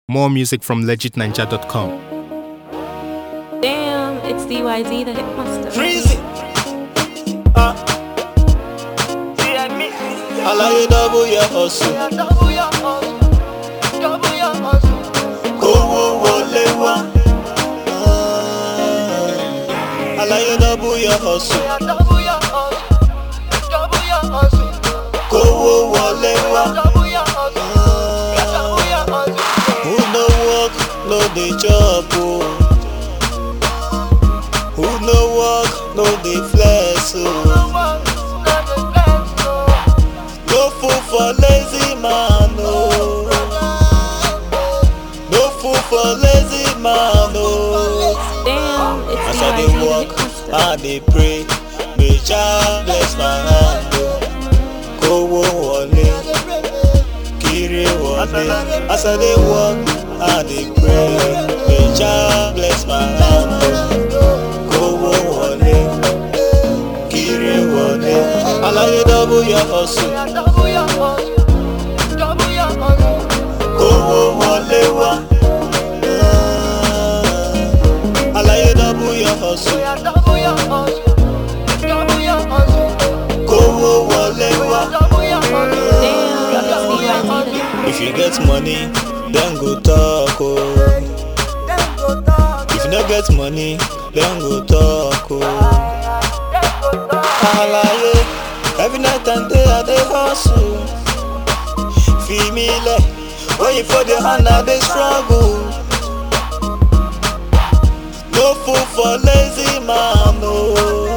More music from legitninja.com. Damn, it's DYZ the Hitmaster. Freezy. Ah. Alaye double your hustle. Owó wọlé wá. Ah. Alaye double your hustle. Kówó wọlé wá. Ah. Who no work, no dey chop o. Who no work, no dey flex o. No food for lazy man o. No food for lazy man o. Damn, it's As I DYZ dey the work, Hitmaster. I dey pray. May Jah bless my hand o. Kówó wọlé, kiri wọlé. As I dey work, I dey pray. May Jah bless my hand o. Kówó wọlé, kiri wọlé. Alaye double your hustle. Kówó wọlé wá. Ah. Alaye double your hustle. Kówó wọlé wá. Damn, it's DYZ the Hitmaster. If you get money, then go talk oh. If you no get money, then go talk oh. Alaye, every night and day I dey hustle. Feel me like when you for the hand I dey struggle. No food for lazy man oh.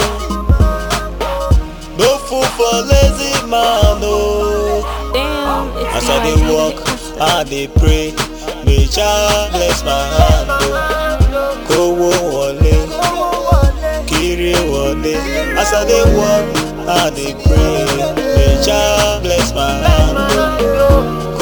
No food for lazy man oh. Damn, it's As I DYZ dey the work, Hitmaster. I dey pray. May Jah bless my hand o. Kówó wọlé, kiri wọlé. As I dey work, I dey pray. May Jah bless my hand o.